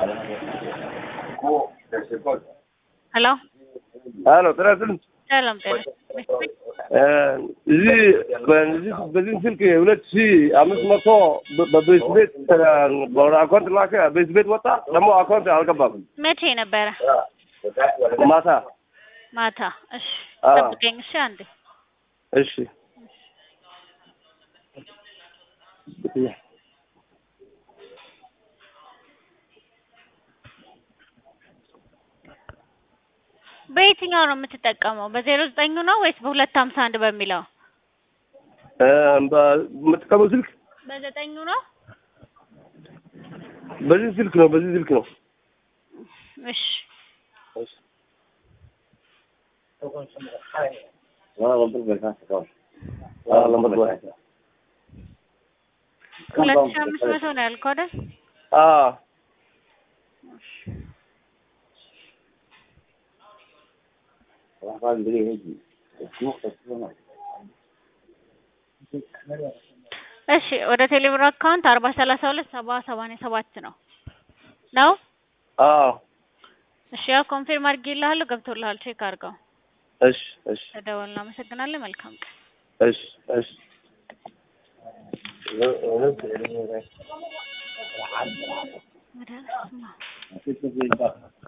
ሄሎ ሄሎ ጤና ይስጥልኝ። ሰላም ጤና እዚህ በዚህ በዚህ ስልክ ሁለት ሺህ አምስት መቶ በቤት ቤት ወደ አካውንት ላከ። ቤት ቤት ወጣ ደግሞ አካውንት አልገባም። መቼ ነበረ? ማታ ማታ። እሺ አዎ። ጠብቀኝ። እሺ አንዴ እሺ በየትኛው ነው የምትጠቀመው? በዜሮ ዘጠኙ ነው ወይስ በሁለት ሀምሳ አንድ በሚለው? እ በምትቀበው ስልክ በዘጠኙ ነው። በዚህ ስልክ ነው። በዚህ ስልክ ነው። እሺ አዎ፣ ለምበር በላይ ሁለት ሺህ አምስት መቶ ነው ያልከው አይደል? አዎ እሺ ወደ ቴሌብር አካውንት አርባ ሰላሳ ሁለት ሰባ ሰማንያ ሰባት ነው ነው። አዎ እሺ ያው ኮንፊርም አድርጌልሃለሁ። ገብቶልሃል። ቼክ አድርገው። እሺ እሺ ተደወል። እናመሰግናለን። መልካም ቀን። እሺ እሺ ወደ